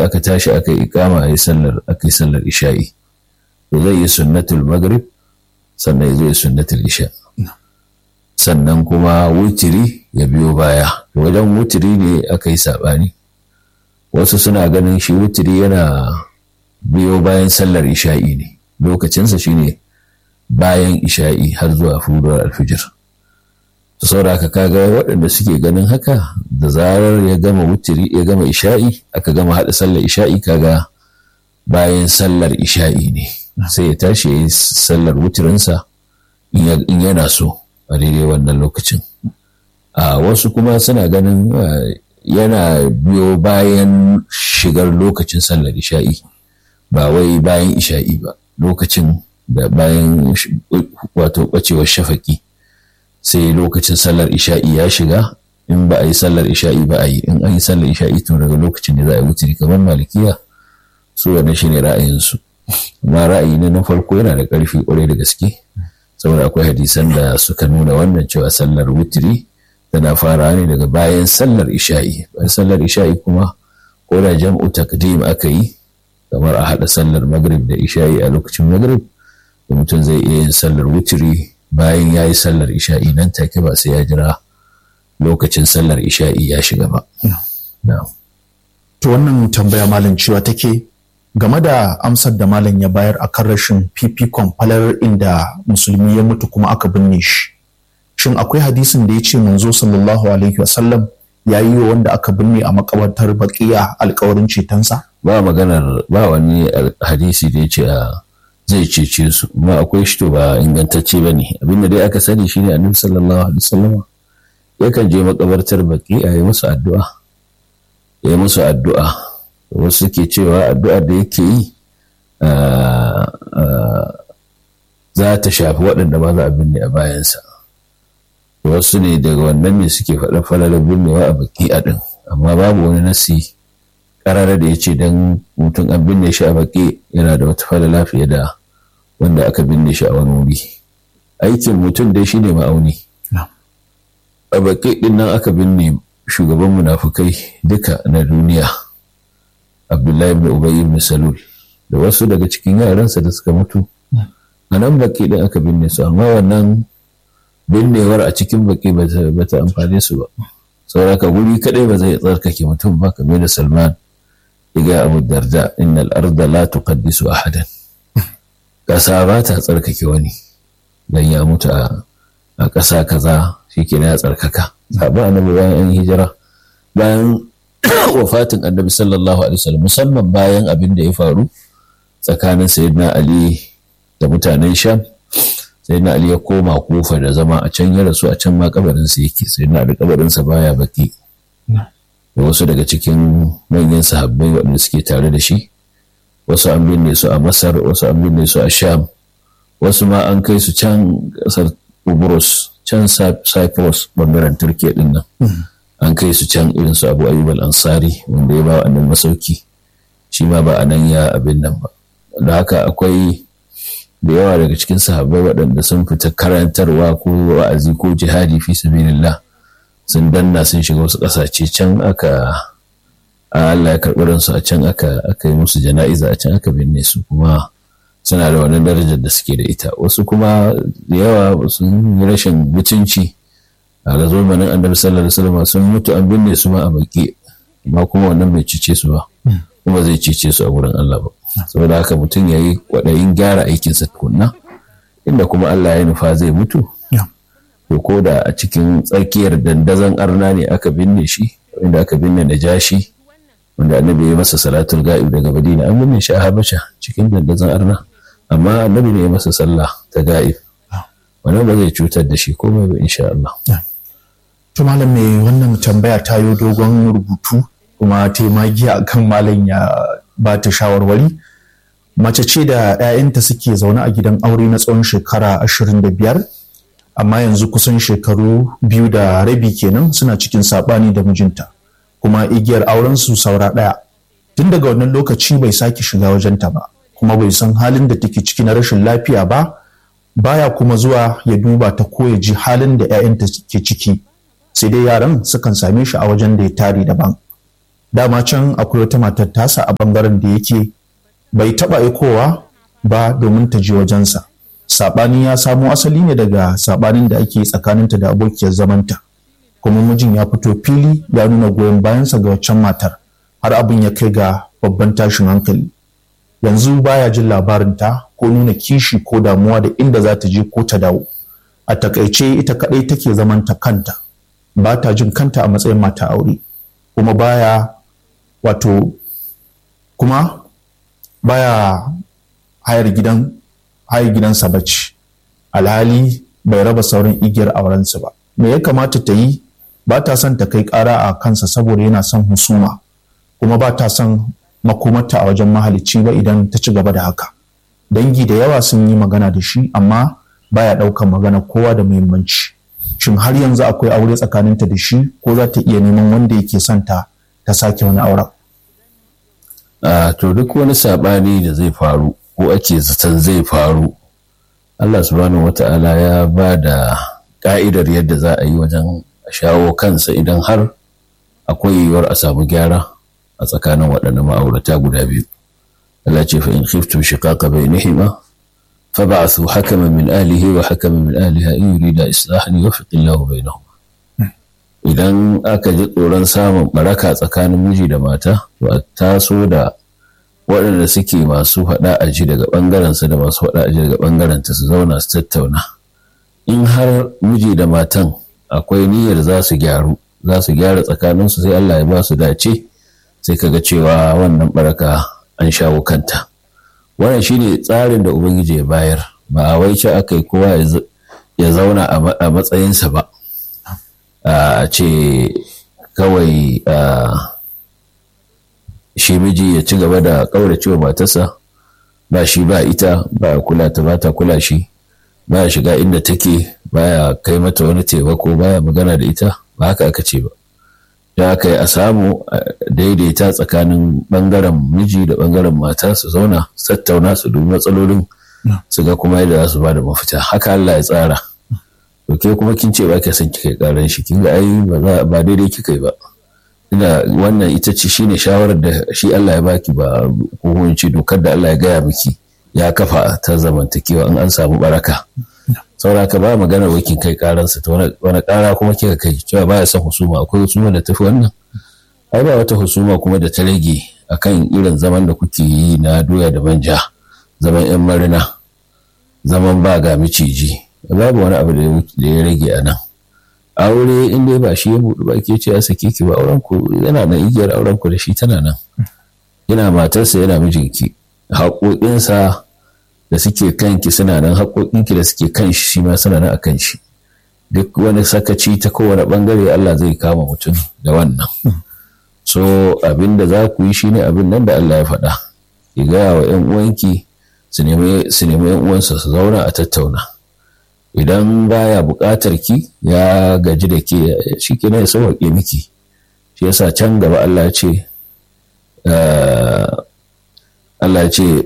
aka tashi aka yi ikama a yi sallar aka yi sallar isha'i to zai yi sunnatul maghrib sannan zai yi sunnatul isha sannan kuma wutiri ya biyo baya wajen wutiri ne aka yi saɓani wasu suna ganin shi wutiri yana biyo bayan sallar isha'i ne lokacinsa shine bayan isha'i har zuwa fuduwar alfijir to sauraka kaga waɗanda suke ganin haka da zarar ya gama wutiri ya gama isha'i aka gama haɗa sallar isha'i kaga bayan sallar isha'i ne sai ya tashi ya yi sallar wutirinsa in yana so a daidai wannan lokacin a wasu kuma suna ganin yana biyo bayan shigar lokacin sallar isha'i ba wai bayan isha'i ba lokacin da bayan wato ɓacewar shafaki sai lokacin sallar isha'i ya shiga in ba a yi sallar isha'i ba a yi in an yi sallar isha'i tun daga lokacin da za a yi wuturi kamar malikiya su wannan shine ra'ayinsu amma ra'ayi ne na farko yana da ƙarfi ƙwarai da gaske saboda akwai hadisan da suka nuna wannan cewa sallar wuturi tana fara ne daga bayan sallar isha'i bayan sallar isha'i kuma ko da jam'u takdim aka yi kamar a haɗa sallar magrib da isha'i a lokacin magrib da mutum zai iya yin sallar wuturi bayan ya yi sallar isha'i nan take ba sai ya jira lokacin sallar isha'i ya shiga ba. To wannan tambaya malam cewa take game da amsar da malam ya bayar a kan rashin fifikon falar inda musulmi ya mutu kuma aka binne shi. Shin akwai hadisin da ya ce manzo sallallahu alaihi wasallam ya yi wa wanda aka binne a makabartar baƙiya alkawarin cetonsa? Ba maganar ba wani hadisi da ya ce a zai cece su amma akwai shi to ba ingantacce ba ne abinda dai aka sani shine annabi sallallahu alaihi wasallam yakan je makabartar baki a yi musu addu'a ya yi musu addu'a wasu ke cewa addu'ar da yake yi za ta shafi waɗanda ba za a binne a bayansa wasu ne daga wannan ne suke faɗa falalar binnewa a baki a ɗin amma babu wani nasi karara da ya ce don mutum an binne shi a baƙi yana da wata falala fiye da wanda aka binne shi a wani wuri aikin mutum dai shine ma'auni a baƙi ɗin nan aka binne shugaban munafukai duka na duniya abdullahi ibn ubayy ibn salul da wasu daga cikin yaransa da suka mutu a nan baƙi ɗin aka binne su amma wannan binnewar a cikin baƙi ba ta amfane su ba sauraka guri kaɗai ba zai tsarkake mutum ba kamar da salman iga abu darda innal arda la tuqaddisu ahadan ƙasa ba ta tsarkake wani dan ya mutu a ƙasa kaza shike ya tsarkaka sabon annabi bayan an hijira bayan wafatin annabi sallallahu alaihi wasallam musamman bayan abin da ya faru tsakanin sayyidina ali da mutanen sham sayyidina ali ya koma kufa da zama a can ya rasu a can ma kabarinsa yake sayyidina ali kabarinsa baya baki da wasu daga cikin manyan sahabbai waɗanda suke tare da shi wasu an binne su a masar wasu an binne su a sham wasu ma an kai su can ƙasar ubrus can cyprus bangaren turkiya din nan an kai su can irin su abu ayyub al-ansari wanda ya ba wa annan masauki shi ma ba a nan ya abin nan ba da haka akwai da yawa daga cikin sahabbai waɗanda sun fita karantarwa ko wa'azi ko jihadi fi sabilillah sun danna sun shiga wasu ƙasashe can aka Allah ya karɓi ransu a can aka aka yi musu jana'iza a can aka binne su kuma suna da wannan darajar da suke da ita wasu kuma da yawa sun yi rashin mutunci a ga zamanin annabi sallallahu alaihi wasallam sun mutu an binne su ma a baki amma kuma wannan bai cice su ba kuma zai cice su a wurin Allah ba saboda haka mutum ya yi kwaɗayin gyara aikinsa tukunna inda kuma Allah ya nufa zai mutu to ko da a cikin tsakiyar dandazon arna ne aka binne shi inda aka binne da jashi wanda annabi ya masa salatul ga'ib daga madina an binne shi a habasha cikin dandazon arna amma annabi ne ya masa sallah ta ga'ib wannan ba zai cutar da shi komai ba insha Allah to malam mai wannan tambaya ta yi dogon rubutu kuma ta yi magiya akan malam ya ba ta shawarwari mace ce da 'ya'yanta suke zaune a gidan aure na tsawon shekara ashirin da biyar amma yanzu kusan shekaru biyu da rabi kenan suna cikin saɓani da mijinta kuma igiyar auren su saura ɗaya tun daga wannan lokaci bai sake shiga wajenta ba kuma bai san halin da take ciki na rashin lafiya ba baya kuma zuwa ya duba ta ko ya ji halin da 'ya'yanta ke ciki sai dai yaran sukan same shi a wajen da ya tare daban dama can akwai wata matar tasa a bangaren da yake bai taba aikowa ba domin ta je wajensa saɓani ya samo asali ne daga saɓanin da ake tsakaninta da abokiyar zamanta kuma mijin ya fito fili ya nuna goyon bayansa ga waccan matar har abin ya kai ga babban tashin hankali yanzu baya jin labarinta ko nuna kishi ko damuwa da inda za ta je ko ta dawo a takaice ita kadai take zaman ta kanta ba ta jin kanta a matsayin mata aure kuma baya wato kuma baya hayar gidan hayar gidansa bacci alhali bai raba sauran igiyar aurensu ba me ya kamata ta yi ba ta son ta kai ƙara a kansa saboda yana son husuma kuma ba ta son makomarta a wajen mahalicci ba idan ta ci gaba da haka dangi da yawa sun yi magana da shi amma baya ɗaukar magana kowa da muhimmanci shin har yanzu akwai aure tsakaninta da shi ko za ta iya neman wanda yake son ta ta sake wani auren a to duk wani saɓani da zai faru ko ake zaton zai faru Allah subhanahu wata'ala ya ba da ƙa'idar yadda za a yi wajen shawo kansa idan har akwai yiwuwar a samu gyara a tsakanin waɗannan ma'aurata guda biyu Allah ce fa in khiftum shiqaqa bainihima fab'athu hakaman min ahlihi wa hakaman min ahliha in yurida islahan yuwaffiq Allahu bainahum idan aka ji tsoron samun baraka tsakanin miji da mata to a taso da waɗanda suke masu faɗa a ji daga ɓangarensa da masu faɗa a ji daga ɓangarenta su zauna su tattauna in har miji da matan akwai niyyar za su gyaru za su gyara tsakaninsu sai Allah ya ba su dace sai kaga cewa wannan baraka an shawo kanta wannan shine tsarin da ubangiji ya bayar ba a wai ce aka yi kowa ya zauna a matsayinsa ba a ce kawai shi miji ya ci gaba da ƙauracewa matarsa ba shi ba ita ba kula ta ba ta kula shi ba shiga inda take baya kai mata wani taimako baya magana da ita ba haka aka ce ba da aka yi a samu daidaita tsakanin bangaren miji da bangaren mata su zauna su tattauna su dubi matsalolin su ga kuma yadda za su ba da mafita haka Allah ya tsara to ke kuma kin ce ba ka son kika karan shi kin ga ai ba daidai kika yi ba ina wannan ita ce shine shawarar da shi Allah ya baki ba ko ce dokar da Allah ya gaya miki ya kafa ta zamantakewa in an samu baraka sauraka ba maganar wakin kai karansa ta wani kara kuma kika kai cewa baya son husuma akwai husuma da tafi wannan ai ba wata husuma kuma da ta rage akan irin zaman da kuke yi na doya da manja zaman yan marina zaman ba ga miciji babu wani abu da ya rage a nan aure in dai ba shi ya buɗe ba ke ce ya sake ki ba auren ku yana nan igiyar auren ku da shi tana nan yana matarsa yana mijinki haƙoƙinsa da suke kanki suna nan haƙoƙinki da suke kan shi shi ma suna nan a kan shi duk wani sakaci ta kowane ɓangare Allah zai kama mutum da wannan so abin da za ku yi shi ne abin nan da Allah ya faɗa ki gaya wa ‘yan uwanki su nemi ‘yan uwansa su zauna a tattauna idan baya buƙatar ki ya gaji da ke shi ke ya sauwaƙe miki shi yasa can gaba Allah ya ce Allah ya ce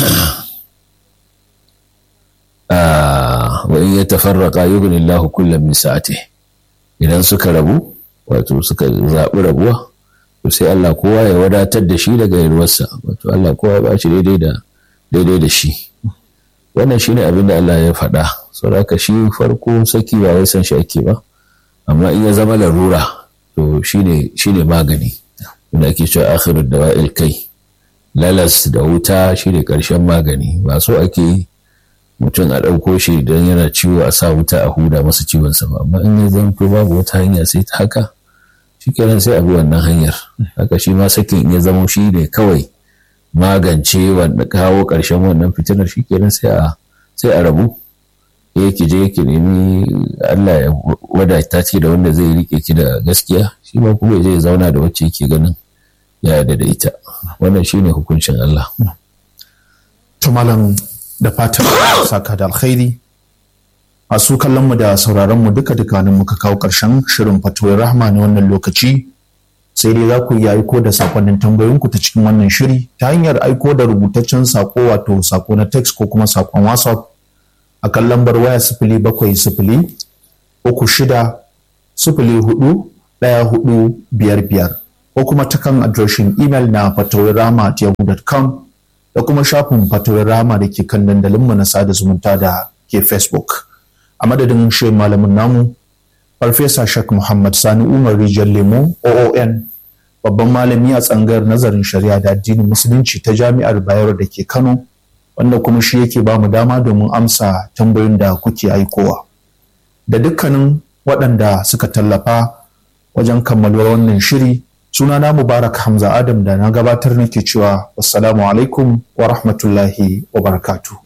wa in yatafarraqa yughni Allahu kullam min sa'atihi idan suka rabu wato suka zaɓi rabuwa to sai Allah kowa ya wadatar da shi daga yarwarsa wato Allah kowa ba shi daidai da daidai da shi wannan shine abin da Allah ya faɗa saboda shi farko saki ba wai san shi ake ba amma in ya zama larura to shine shine magani wanda ake cewa akhirud dawa'il kai lalas da wuta shine karshen magani ba so ake yi mutum a ɗauko shi don yana ciwo a sa wuta a huda masa ciwon sa ba amma in ya zanto babu wata hanya sai ta haka shikenan sai a bi wannan hanyar haka shi ma sakin ya zama shi ne kawai magance wanda kawo ƙarshen wannan fitinar shikenan sai a sai a rabu ya ki je ki nemi Allah ya wadata ki da wanda zai rike ki da gaskiya shi ma kuma zai zauna da wacce yake ganin ya yarda da ita wannan shine hukuncin Allah to malam da fatan saka da alkhairi a su kallon mu da sauraron mu duka duka nan muka kawo karshen shirin fatuwar rahma na wannan lokaci sai dai za ku iya aiko da sakonnin tambayoyinku ta cikin wannan shiri ta hanyar aiko da rubutaccen sako wato sako na text ko kuma sakon whatsapp a kan lambar waya sifili bakwai sifili uku shida sifili hudu ɗaya hudu biyar biyar ko kuma ta kan adireshin imel na fatawirama.yahoo.com da kuma shafin fatawirama da ke kan dandalinmu na sada zumunta da ke facebook a madadin shi malamin namu farfesa shak muhammad sani umar rijiyar lemo oon babban malami a tsangar nazarin shari'a da addinin musulunci ta jami'ar bayero da ke kano wanda kuma shi yake ba mu dama domin amsa tambayoyin da kuke aikowa da dukkanin waɗanda suka tallafa wajen kammaluwar wannan shiri sunana mubarak hamza adam da na gabatar nake cewa wassalamu alaikum wa rahmatullahi wa barakatuh